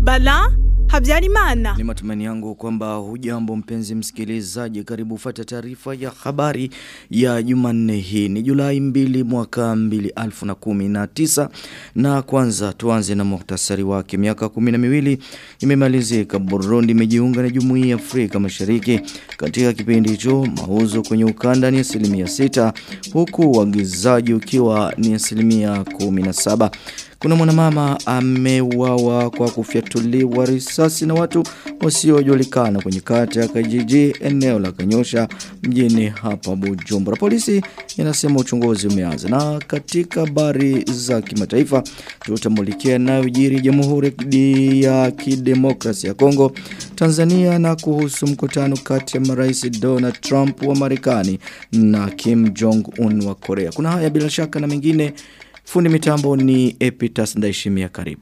Bala Habyarimana. Ni matumaini yangu kwamba hujambo mpenzi msikilizaji karibu ufate taarifa ya habari ya Jumanne hii ni Julai 2 mwaka 2019 na kwanza tuanze na muhtasari wake miaka 12 imemalizika Burundi imejiunga na Jumuiya ya Afrika Mashariki katika kipindi hicho mauzo kwenye ukanda ni asilimia 6 huku uagizaji ukiwa ni asilimia 17 kuna mwanamama ameuawa kwa kufyatuliwa risasi na watu wasiojulikana kwenye kata ya Kajiji eneo la Kanyosha mjini hapa Bujumbura. Polisi inasema uchunguzi umeanza. Na katika habari za kimataifa tutamulikia yanayojiri Jamhuri ya Kidemokrasia ya Kongo, Tanzania na kuhusu mkutano kati ya marais Donald Trump wa Marekani na Kim Jong Un wa Korea. Kuna haya bila shaka na mengine Fundi mitambo ni Epitas Ndaishimia karibu.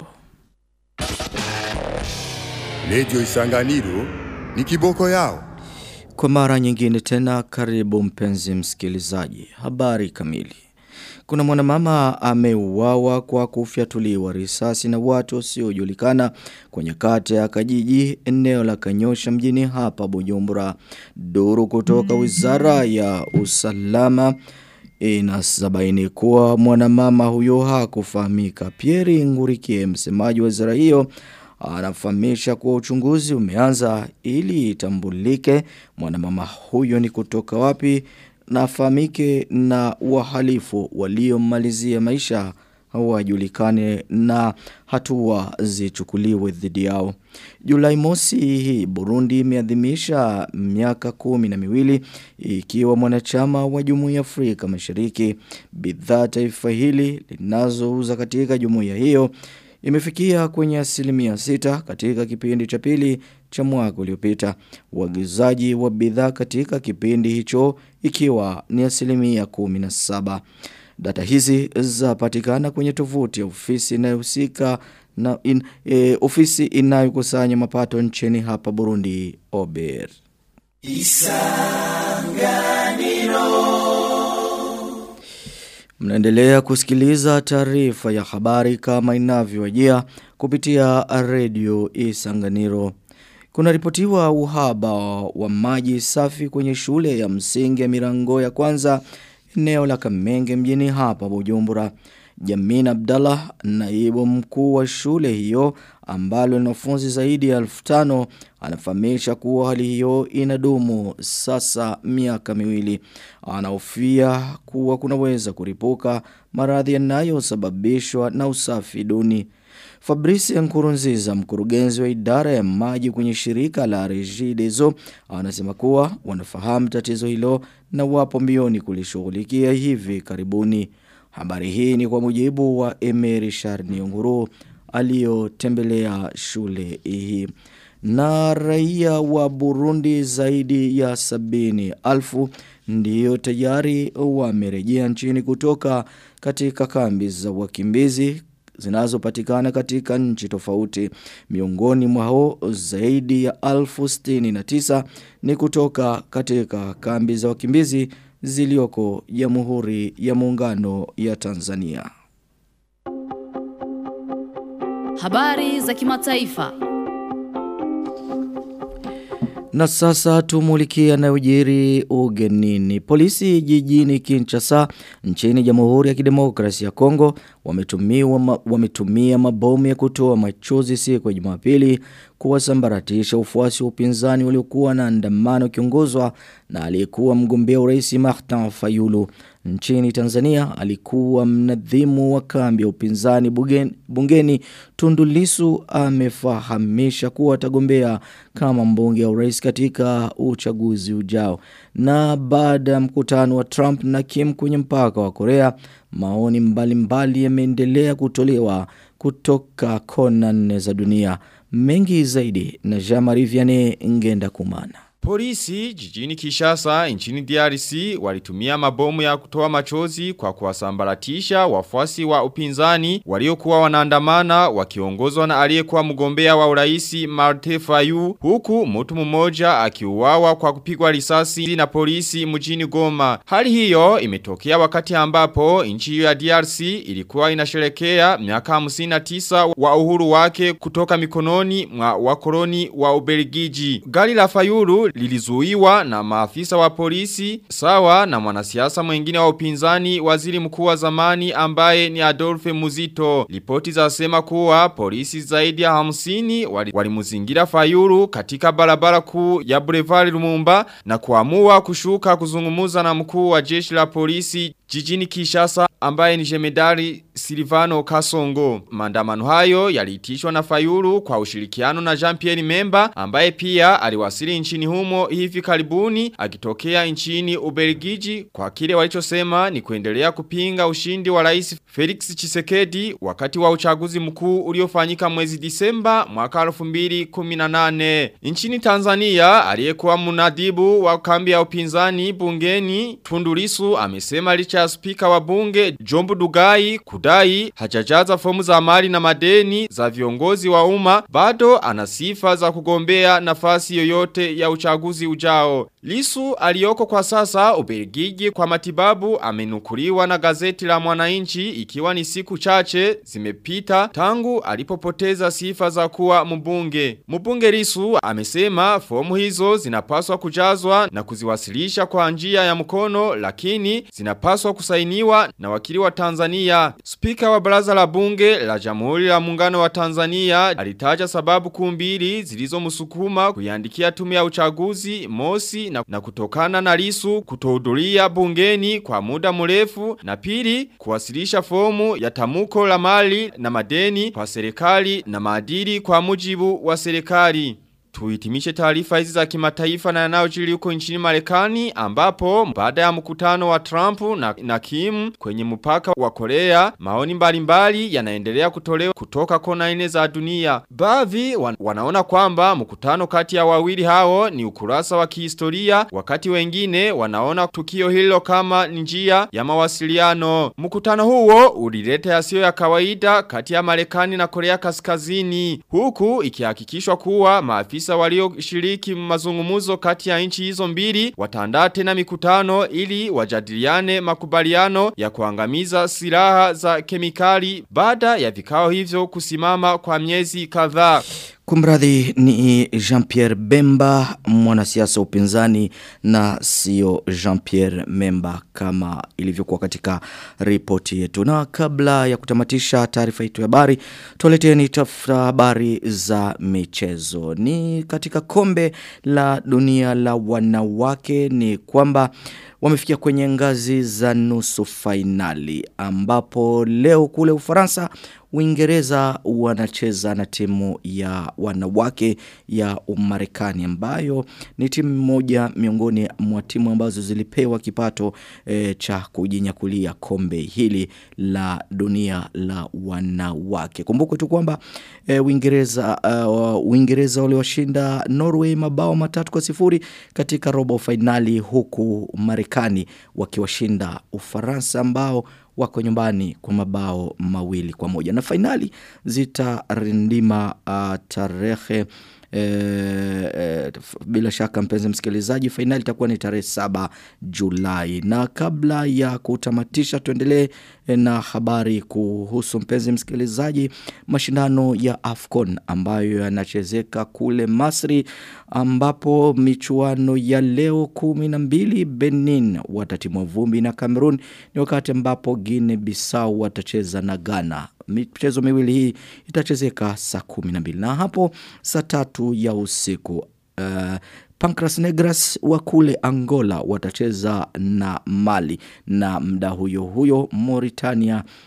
Lejo Isanganiro ni kiboko yao. Kwa mara nyingine tena karibu mpenzi msikilizaji. Habari kamili. Kuna mwanamama ameuawa kwa kufyatuliwa risasi na watu wasiojulikana kwenye kata ya Kajiji eneo la Kanyosha mjini hapa Bujumbura. Duru kutoka Wizara ya Usalama Inasabaini kuwa mwanamama huyo hakufahamika. Pierre Ngurikie msemaji wa wizara hiyo anafahamisha kuwa uchunguzi umeanza ili itambulike mwanamama huyo ni kutoka wapi na afahamike na wahalifu waliomalizia maisha wajulikane na hatua zichukuliwe dhidi yao. Julai mosi hii Burundi imeadhimisha miaka kumi na miwili ikiwa mwanachama wa Jumuiya Afrika Mashariki. Bidhaa taifa hili linazouza katika jumuiya hiyo imefikia kwenye asilimia sita katika kipindi cha pili cha mwaka uliopita. Uagizaji wa bidhaa katika kipindi hicho ikiwa ni asilimia kumi na saba. Data hizi zapatikana kwenye tovuti ya ofisi inayohusika na in, e, ofisi inayokusanya mapato nchini hapa Burundi Ober. Isanganiro Mnaendelea kusikiliza taarifa ya habari kama inavyowajia kupitia redio Isanganiro. Kuna ripotiwa uhaba wa maji safi kwenye shule ya msingi ya Mirango ya kwanza eneo la Kamenge mjini hapa Bujumbura. Jamina Abdallah, naibu mkuu wa shule hiyo ambalo lina wanafunzi zaidi ya 1500 anafahamisha kuwa hali hiyo inadumu sasa miaka miwili. Anahofia kuwa kunaweza kuripuka maradhi yanayosababishwa na usafi duni. Fabrice Nkurunziza mkurugenzi wa idara ya maji kwenye shirika la Regideso anasema kuwa wanafahamu tatizo hilo na wapo mbioni kulishughulikia hivi karibuni. Habari hii ni kwa mujibu wa Emery Sharni Nguru aliyotembelea shule hii. Na raia wa Burundi zaidi ya sabini alfu ndiyo tayari wamerejea nchini kutoka katika kambi za wakimbizi zinazopatikana katika nchi tofauti. Miongoni mwao zaidi ya alfu stini na tisa ni kutoka katika kambi za wakimbizi zilioko Jamhuri ya Muungano ya Tanzania. Habari za kimataifa. Na sasa tumulikia yanayojiri ugenini. Polisi jijini Kinshasa nchini Jamhuri ya Kidemokrasia ya Kongo wametumia ma, wametumia mabomu ya kutoa machozi siku ya Jumapili kuwasambaratisha ufuasi wa upinzani waliokuwa na andamano kiongozwa na aliyekuwa mgombea urais Martin Fayulu. Nchini Tanzania alikuwa mnadhimu wa kambi ya upinzani bungeni, bungeni Tundulisu amefahamisha kuwa atagombea kama mbunge wa urais katika uchaguzi ujao. Na baada ya mkutano wa Trump na Kim kwenye mpaka wa Korea, maoni mbalimbali yameendelea kutolewa kutoka kona nne za dunia. Mengi zaidi na Jean-Marie Vianney Ngenda Kumana. Polisi jijini Kishasa nchini DRC walitumia mabomu ya kutoa machozi kwa kuwasambaratisha wafuasi wa upinzani waliokuwa wanaandamana wakiongozwa na aliyekuwa mgombea wa uraisi Marte Fayu huku mtu mmoja akiuawa kwa kupigwa risasi na polisi mjini Goma. Hali hiyo imetokea wakati ambapo nchi hiyo ya DRC ilikuwa inasherekea miaka 59 wa uhuru wake kutoka mikononi mwa wakoloni wa Ubelgiji. Gari la Fayulu lilizuiwa na maafisa wa polisi sawa na mwanasiasa mwingine wa upinzani waziri mkuu wa zamani ambaye ni Adolphe Muzito. Ripoti za sema kuwa polisi zaidi ya hamsini walimuzingira wali Fayulu katika barabara kuu ya Boulevard Lumumba na kuamua kushuka kuzungumuza na mkuu wa jeshi la polisi jijini Kishasa ambaye ni jemedari Silvano Kasongo. Maandamano hayo yaliitishwa na Fayulu kwa ushirikiano na Jean-Pierre Memba ambaye pia aliwasili nchini humo hivi karibuni akitokea nchini Ubelgiji kwa kile walichosema ni kuendelea kupinga ushindi wa Rais Felix Chisekedi wakati wa uchaguzi mkuu uliofanyika mwezi Disemba mwaka 2018. Nchini Tanzania aliyekuwa munadibu wa kambi ya upinzani bungeni Tundulisu amesema licha ya spika wa bunge Jombu Dugai kudai hajajaza fomu za mali na madeni za viongozi wa umma bado ana sifa za kugombea nafasi yoyote ya uchaguzi ujao. Lisu aliyoko kwa sasa Ubelgiji kwa matibabu amenukuliwa na gazeti la mwananchi ikiwa ni siku chache zimepita tangu alipopoteza sifa za kuwa mbunge. Mbunge Lisu amesema fomu hizo zinapaswa kujazwa na kuziwasilisha kwa njia ya mkono lakini zinapaswa kusainiwa na wakili wa Tanzania. Spika wa baraza la bunge la Jamhuri la Muungano wa Tanzania alitaja sababu kumbili zilizomsukuma kuiandikia tume ya uchaguzi mosi na, na kutokana na Lisu kutohudhuria bungeni kwa muda mrefu na pili kuwasilisha fomu ya tamuko la mali na madeni kwa serikali na maadili kwa mujibu wa serikali. Tuhitimishe taarifa hizi za kimataifa na yanayojiri huko nchini Marekani ambapo baada ya mkutano wa Trump na, na Kim kwenye mpaka wa Korea maoni mbalimbali yanaendelea kutolewa kutoka kona nne za dunia. Baadhi wan, wanaona kwamba mkutano kati ya wawili hao ni ukurasa wa kihistoria wakati wengine wanaona tukio hilo kama njia ya mawasiliano. Mkutano huo ulileta yasiyo ya kawaida kati ya Marekani na Korea Kaskazini huku ikihakikishwa kuwa maafisa maafisa walioshiriki mazungumuzo kati ya nchi hizo mbili wataandaa tena mikutano ili wajadiliane makubaliano ya kuangamiza silaha za kemikali baada ya vikao hivyo kusimama kwa miezi kadhaa. Kumradhi ni Jean-Pierre Bemba mwanasiasa upinzani na sio Jean-Pierre Memba kama ilivyokuwa katika ripoti yetu. Na kabla ya kutamatisha taarifa yetu ya habari, tuleteni tafuta habari za michezo. Ni katika kombe la dunia la wanawake ni kwamba wamefikia kwenye ngazi za nusu fainali ambapo leo kule Ufaransa Uingereza wanacheza na timu ya wanawake ya Umarekani ambayo ni timu moja miongoni mwa timu ambazo zilipewa kipato e, cha kujinyakulia kombe hili la dunia la wanawake. Kumbuke tu kwamba e, Uingereza uh, Uingereza waliwashinda Norway mabao matatu kwa sifuri katika robo fainali huku Marekani wakiwashinda Ufaransa ambao wako nyumbani kwa mabao mawili kwa moja na fainali zitarindima uh, tarehe E, e, bila shaka mpenzi msikilizaji fainali itakuwa ni tarehe saba Julai na kabla ya kutamatisha tuendelee na habari kuhusu mpenzi msikilizaji mashindano ya Afcon ambayo yanachezeka kule Masri ambapo michuano ya leo kumi na mbili Benin watatimwa vumbi na Cameroon ni wakati ambapo Guinea Bissau watacheza na Ghana michezo miwili hii itachezeka saa kumi na mbili na hapo saa tatu ya usiku uh, Pancras Negras wa kule Angola watacheza na Mali na mda huyo huyo Mauritania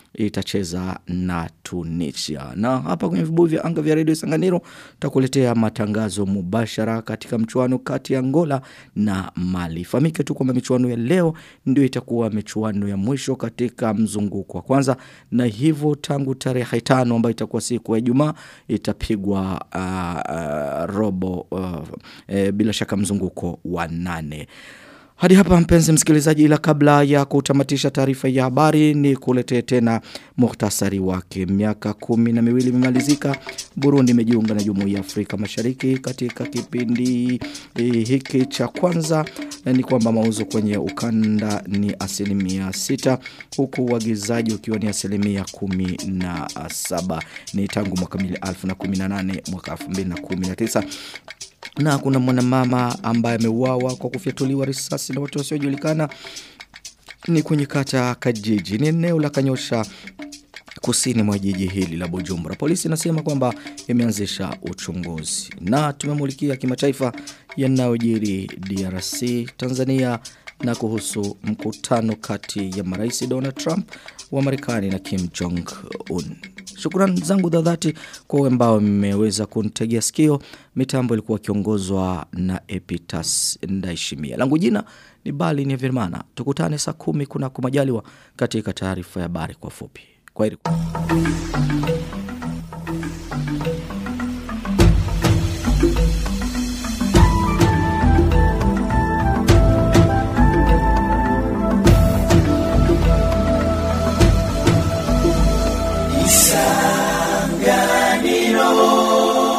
itacheza na Tunisia. Na hapa kwenye vibuyu vya anga vya Radio Sanganiro takuletea matangazo mubashara katika mchuano kati ya Angola na Mali. Famike tu kwamba michuano ya leo ndio itakuwa michuano ya mwisho katika mzunguko wa kwanza na hivyo tangu tarehe tano ambayo itakuwa siku ya Ijumaa itapigwa uh, uh, robo uh, e, bila shaka mzunguko wa nane. Hadi hapa mpenzi msikilizaji ila kabla ya kutamatisha taarifa ya habari ni kuletee tena muhtasari wake. Miaka kumi na miwili imemalizika Burundi imejiunga na Jumuiya ya Afrika Mashariki katika kipindi eh, hiki cha kwanza eh, ni kwamba mauzo kwenye ukanda ni asilimia sita huku uagizaji ukiwa ni asilimia kumi na saba ni tangu mwaka 2018 mwaka 2019 na kuna mwanamama ambaye ameuawa kwa kufyatuliwa risasi na watu wasiojulikana ni kwenye kata Kajiji ni eneo la Kanyosha kusini mwa jiji hili la Bujumbura. Polisi inasema kwamba imeanzisha uchunguzi. Na tumemulikia kimataifa yanayojiri DRC, Tanzania na kuhusu mkutano kati ya marais Donald Trump wa Marekani na Kim Jong Un. Shukrani zangu za dhati kwa wale ambao mmeweza kunitegea sikio. Mitambo ilikuwa kiongozwa na Epitas Ndaishimia. Langu jina ni Bali ni Virmana. Tukutane saa kumi kuna kumajaliwa katika taarifa ya habari kwa fupi. Kwa heri.